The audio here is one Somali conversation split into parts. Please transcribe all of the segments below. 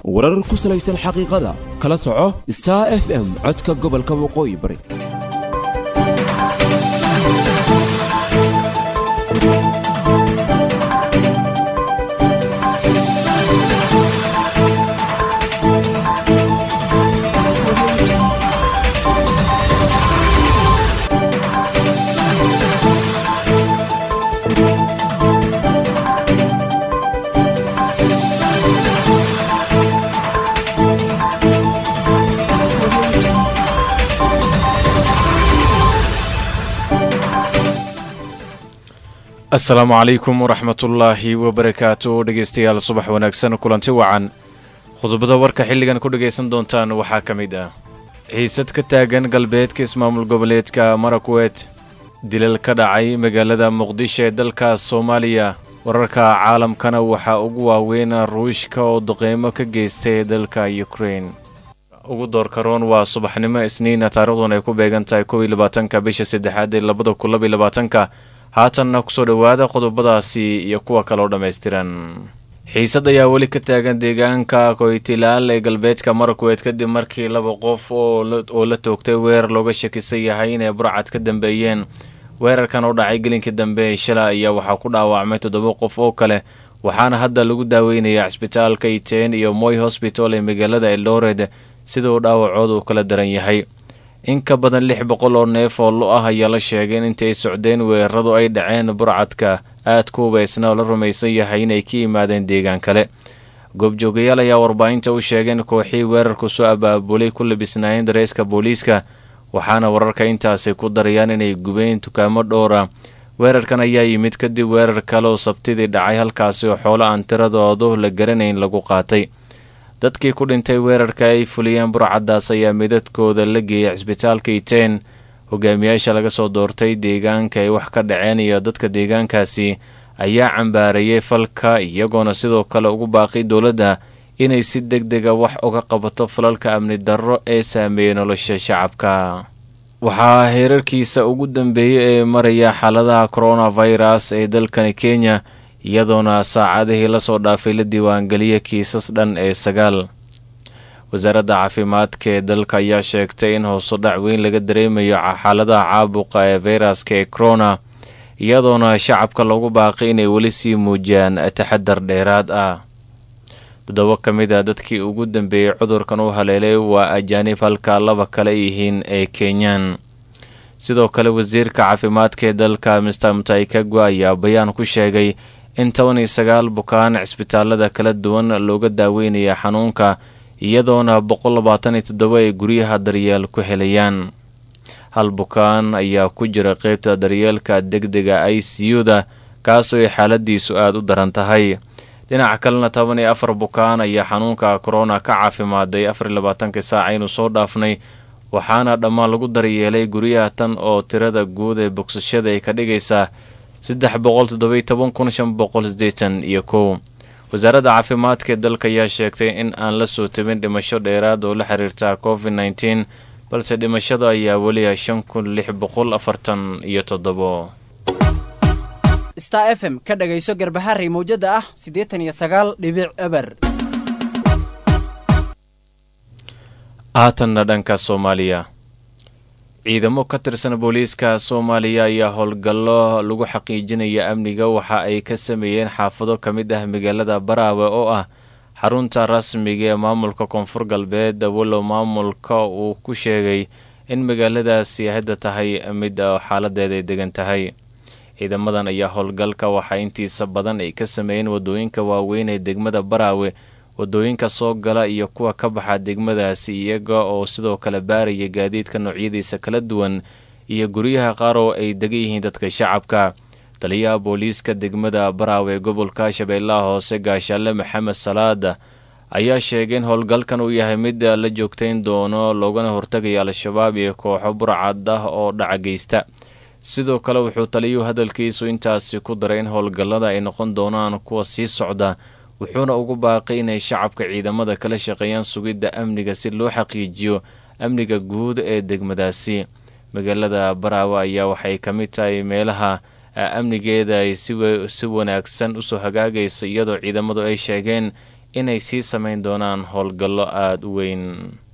warar ku salaysan xaqiiqada kala soco star f m codka gobolka waqooyi bari asalaamu calaykum waraxmatullaahi wabarakaatu dhegeystayaal subax wanaagsan kulanti wacan khudbada warka xilligan ku dhegaysan doontaan waxaa ka mid ah xiisad ka taagan galbeedka ismaamul goboleedka marakwet dilal ka dhacay magaalada muqdisho ee dalka soomaaliya wararka caalamkana waxaa ugu waaweyn ruushka oo duqeymo ka geystay dalka ukrein ugu doorkaroon waa subaxnimo isniina taarikhdan ay ku beegan tahay kow iyo labaatanka bisha saddexaad ee labada kun laba iyo labaatanka haatanna kusoo dhowaada qodobadaasi iyo kuwa kale oo dhammaystiran xiisad ayaa weli ka taagan deegaanka koytilaal ee galbeedka marakwet kadib markii laba qof oo la toogtay weerar looga shakisan yahay inay burcad ka dambeeyeen weerarkan oo dhacay gelinkii dambe ee shala ayaa waxaa ku dhaawacmay toddoba qof oo kale waxaana hadda lagu daaweynaya cisbitaalka iteen iyo moy hosbital ee magaalada eldored sida uu dhaawacooda uu kala daran yahay in ka badan lix boqol oo neef oo lo ah ayaa la sheegay in intii ay socdeen weeraradu ay dhaceen burcadka aad ku hubaysna oo la rumaysan yahay inay ka yimaadeen deegaan kale goobjoogayaal ayaa warbaahinta u sheegeen kooxii weerarku soo abaabulay ku labisnaayeen dareeska booliiska waxaana wararka intaasi ku darayaan inay gubeen dukaamo dhowra weerarkan ayaa yimid kadib weerar kale oo sabtidii dhacay halkaasi oo xoolo aan tiradoodu la garanayn lagu qaatay dadkii ku dhintay weerarka ay fuliyeen burcaddaas ayaa midadkooda la geeyay cisbitaalka iteen hogaamiyaasha laga soo doortay deegaanka ay wax ka dhaceen iyo dadka deegaankaasi ayaa cambaarayay falka iyagoona sidoo kale ugu baaqay dowladda inay si deg dega wax uga qabato falalka amni darro ee saameeyey nolosha shacabka waxaa heerarkiisa ugu dambeeyey ee maraya xaaladaha coronavirus ee dalkani kenya iyadoona saacadihii lasoo dhaafay la diiwaangeliya kiisas dhan ee sagaal wasaaradda caafimaadka ee dalka ayaa sheegtay in hooso dhac weyn laga dareemayo xaaladaha caabuqa ee fayraska ee corona iyadoona shacabka loogu baaqay inay weli sii muujiyaan taxadar dheeraad ah toddoba ka mid a dadkii ugu dambeeyey cudurkan u haleelay waa ajaanib halka laba kale yihiin ee kenyaan sidoo kale wasiirka caafimaadka ee dalka mister mutaikagwa ayaa bayaan ku sheegay in toban iyo sagaal bukaan cisbitaalada kala duwan looga daaweynaya xanuunka iyadoona boqol labaatan iyo toddoba ay guryaha daryeel ku helayaan hal bukaan ayaa ku jira qeybta daryeelka degdega i c u-da kaasoo ay xaaladiisu aada u daran tahay dhinaca kalena toban iyo afar bukaan ayaa xanuunka korona ka caafimaaday afar iyo labaatankii saaca aynu soo dhaafnay waxaana dhammaan lagu daryeelay guryaha tan oo tirada guud ee bogsashada ay ka dhigaysaa saddex boqol toddobiy toban kun shan boqol sideetan iyo kow wasaaradda caafimaadka ee dalka ayaa sheegtay in aan la soo tabin dhimasho dheeraad oo la xiriirta covid nneteen balse dhimashada ayaa weliya shan kun lix boqol afartan iyo toddobo star f m ka dhagayso garbaharey mawjada ah siddeetan iyo sagaal dhibic eber haatanna dhanka soomaaliya ciidamo ka tirsan booliiska soomaaliya ayaa howlgallo lagu xaqiijinaya amniga waxa ay ka sameeyeen xaafado ka mid ah magaalada baraawe oo ah xarunta rasmiga ee maamulka koonfur galbeed walow maamulka uu ku sheegay in magaaladaasi hadda tahay mid xaaladeeda ay degan tahay ciidamadan ayaa howlgalka waxaa intiisa badan ay ka sameeyeen wadooyinka waaweyn ee degmada baraawe wadooyinka soo gala iyo kuwa ka baxa degmadaasi iyaga oo sidoo kale baaraya gaadiidka noocyadiisa kala duwan iyo guryaha qaar oo ay degan yihiin dadka shacabka taliyaha booliiska degmada baraawe ee gobolka shabeellaha hoose gaashaale maxamed salaada ayaa sheegay in howlgalkan uu yahay mid la joogtayn doono loogana hortagaya al-shabaab iyo kooxo burcad ah oo dhaca geysta sidoo kale wuxuu taliyuhu hadalkiisu intaasi ku daray in howlgallada ay noqon doonaan kuwa sii socda wuxuuna ugu baaqay inay shacabka ciidamada kala shaqeeyaan sugidda amniga si loo xaqiijiyo amniga guud ee degmadaasi magaalada baraawe ayaa waxay ka mid tahay meelaha amnigeeda ay si wanaagsan usoo hagaagayso iyadoo ciidamadu ay sheegeen inay sii sameyn doonaan howlgallo aada u weyn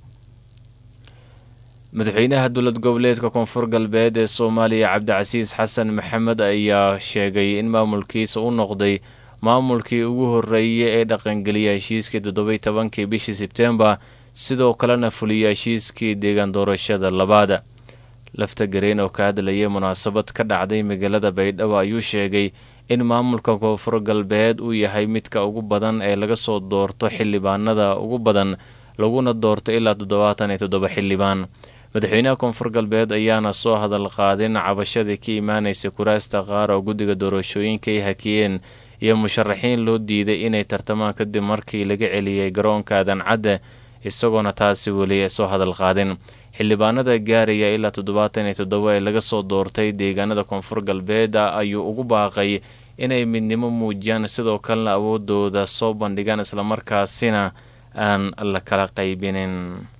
madaxweynaha dowlad goboleedka koonfur galbeed ee soomaaliya cabdicasiis xasan maxamed ayaa sheegay in maamulkiisa u noqday maamulkii ugu horreeyay ee dhaqangeliya heshiiskii toddobai tobankii bishii sebtembar sidoo kalena fuliya heshiiskii deegaan doorashada labaad lafta gareen oo ka hadlayay munaasabad ka dhacday magaalada baydhabo ayuu sheegay in maamulka koonfur galbeed uu yahay midka ugu badan ee laga soo doorto xildhibaanada ugu badan laguna doorto ilaa toddobaatan iyo toddoba xildhibaan madaxweynaha koonfur galbeed ayaana soo hadal qaadin cabashadii ka imaanaysa kuraasta qaar oo guddiga doorashooyinka ay hakiyeen iyo musharaxiin loo diiday inay tartamaan kadib markii laga celiyey garoonka adancadda isagoona taasi weli soo hadal qaadin xildhibaanada gaaraya ilaa toddobaatan iyo toddoba ee laga soo doortay deegaanada koonfur galbeed ayuu ugu baaqay inay midnimo muujiyaan sidoo kalena awoodooda soo bandhigaan islamarkaasina aan la kala qaybinin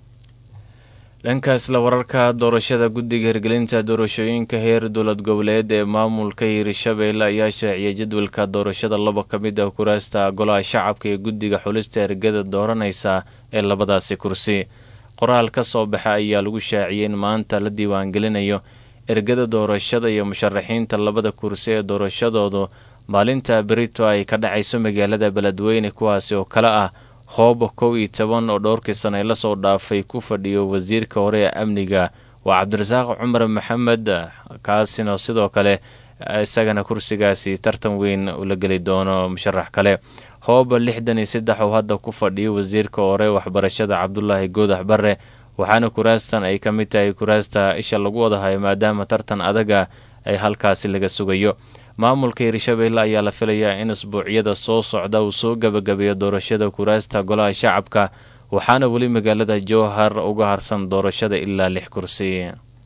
dhanka isla wararka doorashada guddiga hirgelinta doorashooyinka heer dowlad goboleed ee maamulka hiirshabeelle ayaa shaaciyay jadwalka doorashada laba ka mid ah kuraasta golaha shacabka ee guddiga xulista ergada dooranaysa ee labadaasi kursi qoraal ka soo baxa ayaa lagu shaaciyay in maanta la diiwaangelinayo ergada doorashada iyo musharaxiinta labada kursi ee doorashadoodu maalinta berito ay ka dhacayso magaalada beledweyne kuwaasi oo kale ah hooba kow iyo toban oo dhowrkii sana ee lasoo dhaafay ku fadhiyo wasiirka hore ee amniga waa cabdirasaaq cumar maxamed kaasina sidoo kale isagana kursigaasi tartan weyn ula geli doono musharax kale hooba lixdan iyo saddex oo hadda ku fadhiyo wasiirka hore waxbarashada cabdulaahi goodax bare waxaana kuraastan ay ka mid tahay kuraasta isha lagu wadahayo maadaama tartan adaga ay halkaasi laga sugayo maamulka hiirshabeelle ayaa la filayaa in isbuucyada soo socda uu soo gabagabeeyo doorashada kuraasta golaha shacabka waxaana weli magaalada jowhar uga harsan doorashada ilaa lix kursi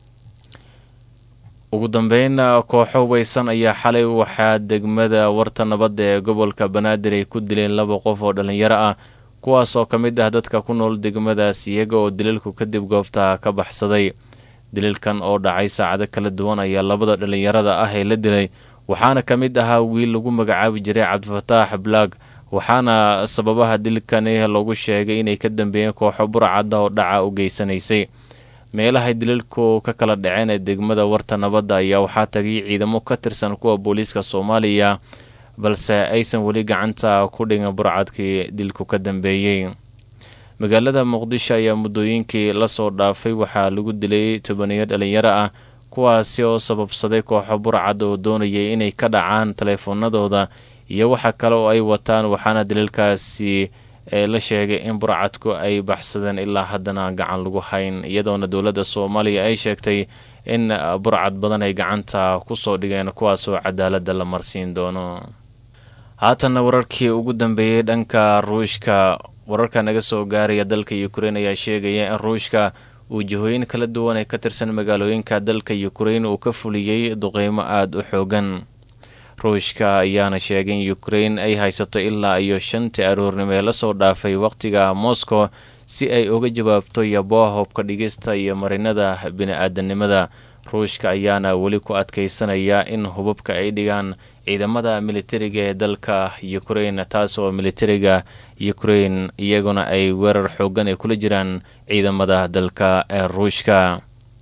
ugu dambeyn kooxo weysan ayaa xalay waxaa degmada warta nabadda ee gobolka banaadir ay ku dileen laba qof oo dhallinyaro ah kuwaas oo ka mid ah dadka ku nool degmadaas iyaga oo daliilku kadib goobta ka baxsaday daliilkan oo dhacay saacado kala duwan ayaa labada dhallinyarada ah ee la dilay waxaana ka mid ahaa wiil lagu magacaabi jiray cabdifataax blaag waxaana sababaha dilkani lagu sheegay inay ka dambeeyeen kooxo burcadda oo dhaca u geysanaysay meelahay daliilku ka kala dhaceen ee degmada warta nabadda ayaa waxaa tagay ciidamo ka tirsan kuwa booliiska soomaaliya balse aysan weli gacanta ku dhigin burcadkii dilku ka dambeeyey magaalada muqdisho ayaa muddooyinkii lasoo dhaafay waxaa lagu dilay tobaniyo dhalinyaro ah kuwaasi oo sababsaday kooxo burcad oo doonayay inay ka dhacaan taleefoonadooda iyo waxa kale oo ay wataan waxaana daliilkaasi la sheegay in burcadku ay baxsadeen ilaa haddana gacan lagu hayn iyadoona dowladda soomaaliya ay sheegtay in burcad badan ay gacanta kusoo dhigeen kuwaasoo cadaaladda la marsiin doono haatanna wararkii ugu dambeeyey dhanka ruushka wararka naga soo gaaraya dalka ukrein ayaa sheegaya in ruushka uu jihooyin kala duwan ee ka tirsan magaalooyinka dalka ukrein uu ka fuliyey duqeymo aada u xoogan ruushka ayaana sheegay in ukrein ay haysato ilaa iyo shantii aroornimo ee lasoo dhaafay wakhtiga moscow si ay uga jawaabto yabooha hobka dhigista iyo marinada bini-aadanimada ruushka ayaana weli ku adkeysanaya in hubabka ay dhigaan ciidamada militariga ee dalka ukrein taas oo militariga ukrein iyaguna ay weerar xoogan ay kula jiraan ciidamada dalka ee ruushka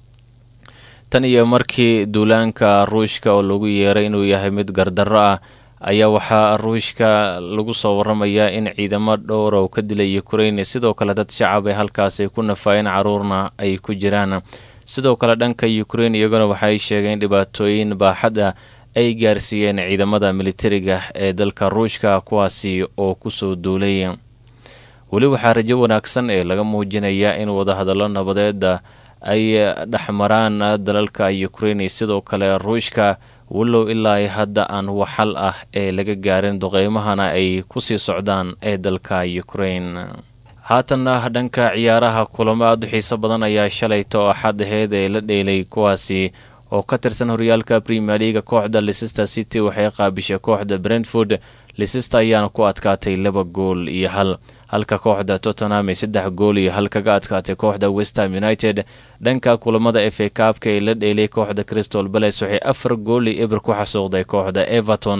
tan iyo markii duulaanka ruushka oo lagu yeeray inuu yahay mid gardarro ah ayaa waxaa ruushka lagu soo waramayaa in ciidamo dhowr oo ka dilay ukrein sidoo kale dad shacab ay halkaasi ku nafaayeen caruurna ay ku jiraan sidoo kale dhanka ukrein iyaguna waxay sheegeen dhibaatooyin baaxad ah ay gaarsiiyeen ciidamada militariga ee dalka ruushka kuwaasi oo kusoo duulay weli waxaa rajo wanaagsan ee laga muujinayaa in wadahadallo nabadeeda ay dhexmaraan dalalka ukrein sidoo kale ruushka walow ilaa hadda aan waxal ah ee laga gaarin duqeymahana ay kusii socdaan ee dalka ukrein haatanna dhanka ciyaaraha kulamo aada u xiiso badan ayaa shalayto axad aheyd ee la dheelay kuwaasi oo ka tirsan horyaalka premier leaga kooxda leicester city waxay qaabishay kooxda brentford leicester ayaana ku adkaatay laba gool iyo hal halka kooxda tottenham ay saddex gool iyo hal kaga adkaatay kooxda westham united dhanka kulamada f a kaabka ee la dheelay kooxda crystal bales waxay afar gool iyo eber ku xasuuqday kooxda everton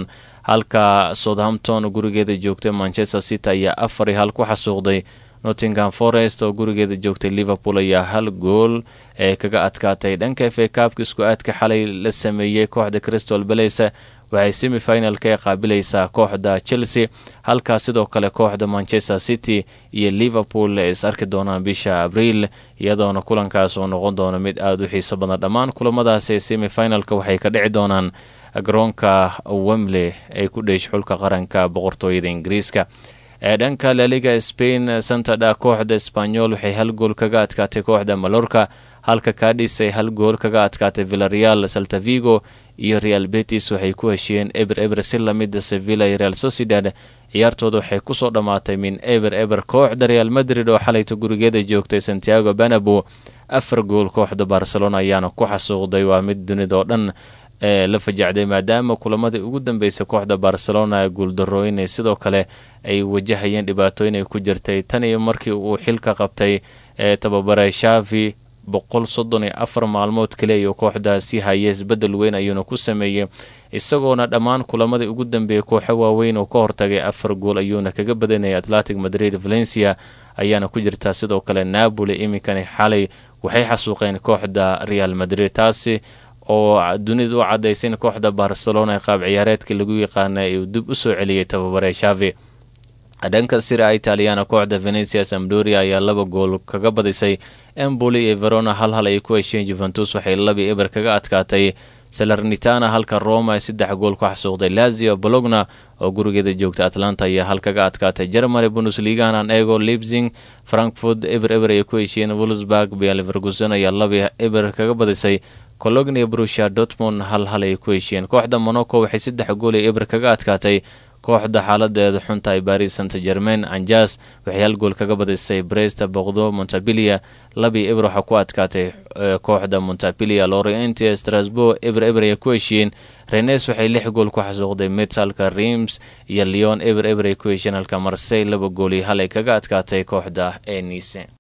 halka southampton gurigeeda joogtay manchester city ayaa afar iyo hal ku xasuuqday nottingham forest oo gurigeeda joogtay liverpool ayaa hal gool ee kaga adkaatay dhanka f a kaabka isku aadka xalay la sameeyey kooxda crystal balace waxay semifinalka ee qaabilaysaa kooxda chelsea halkaa sidoo kale kooxda manchester city iyo liverpool ay is arki doonaan bisha abriil iyadoona kulankaas uu noqon doono mid aada u xiiso badan dhammaan kulamadaas ee semifinalka waxay ka dhici doonaan garoonka wemley ay ku dheesh xulka qaranka boqortooyada ingiriiska ee dhanka laliga spain santadha kooxda sbanyol waxay hal gool kaga adkaatay kooxda malorka halka kadhis ay hal gool kaga adkaatay villareal saltavigo iyo real betis waxay ku heshiyeen eber eber si lamida sevilla iyo real sociedad ciyaartooda waxay kusoo dhammaatay min eber eber kooxda real madrid oo xalayta gurigeeda joogtay santiago banabo afar gool kooxda barcelona ayaana ku xasuuqday waa mid dunida oo dhan ee la fajacday maadaama kulamadii ugu dambeysay kooxda barcelona guuldarooyinay sidoo kale ay wajahayeen dhibaatooyin ay ku jirtay tan iyo markii uu xilka qabtay ee tababare shavi boqol soddon iyo afar maalmood kale iyo kooxdaasi haya isbeddel weyn ayuuna ku sameeyey isagoona dhammaan kulamadii ugu dambeeyey kooxo waaweyn oo ka hortagay afar gool ayuuna kaga badanayay atlantic madrid valencia ayaana ku jirtaa sidoo kale napoli iminkani xalay waxay xasuuqeen kooxda real madrid taasi oo dunida u caddaysay in kooxda barcelona ee qaab ciyaareedkii lagu yaqaanay uu dib u soo celiyey tababare shavi dhanka sira italiana kooxda venecia samdoria ayaa laba gool kaga badisay emboli iyo verona hal hal ay ku hesheen juventus waxay labii eber kaga adkaatay salernitana halka roma ay saddex gool ku xasuuqday lazio bologna oo gurigeeda joogta atlanta ayaa hal kaga adkaatay germany bundesliganan ego leipzing frankfurt eber eber ay ku heshiyeen wolsburg bia leverguson ayaa labii eber kaga badisay colognia brusha dortmund hal hal ay ku heshiyeen kooxda monaco waxay saddex gool ay eber kaga adkaatay kooxda xaaladeeda xunta ay baris saint germain anjas waxay hal gool kaga badisay bresta boqdo montabilia labii eber waxaa ku adkaatay kooxda montabilia lorient strasbourg eber eber ay ku heshiyeen renes waxay lix gool ku xasuuqday mets halka reims iyo leon eber eber ay ku heshiyeen halka marsey laba gool iyo hal ay kaga adkaatay kooxda ee nice